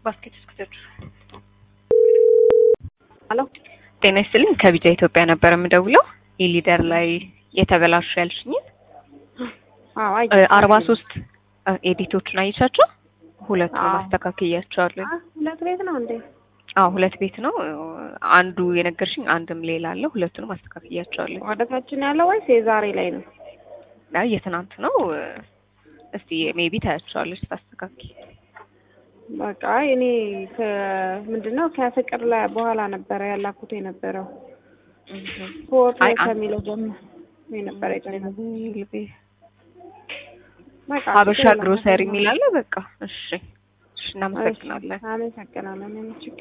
ባስኬት እስክትሄዱ ሄሎ ጤና ይስጥልኝ። ከቢጃ ኢትዮጵያ ነበር የምደውለው። ኢሊደር ላይ የተበላሹ ያልሽኝን አዎ አይ አርባ ሶስት ኤዲቶችን አይቻቸው ሁለቱን አዎ። ማስተካከያቸዋለሁ። አ ሁለት ቤት ነው እንዴ? አዎ ሁለት ቤት ነው። አንዱ የነገርሽኝ አንድም ሌላ አለ። ሁለቱንም አስተካክያቸዋለሁ። ወደ ታች ነው ያለው ወይስ የዛሬ ላይ ነው? አይ የትናንት ነው። እስቲ ሜቢ ታያቸዋለች ታስተካኪ። በቃ አይ እኔ ምንድነው ከፍቅር ላይ በኋላ ነበረ ያላኩት የነበረው ፎቶ አይ አን- ከሚለው ጀምሮ የነበረ የጨመረው። በቃ ሀበሻ ችግር የለም። ግሮሰሪ የሚላለ በቃ እሺ፣ እሺ እናመሰግናለን። አመሰግናለን። ችግር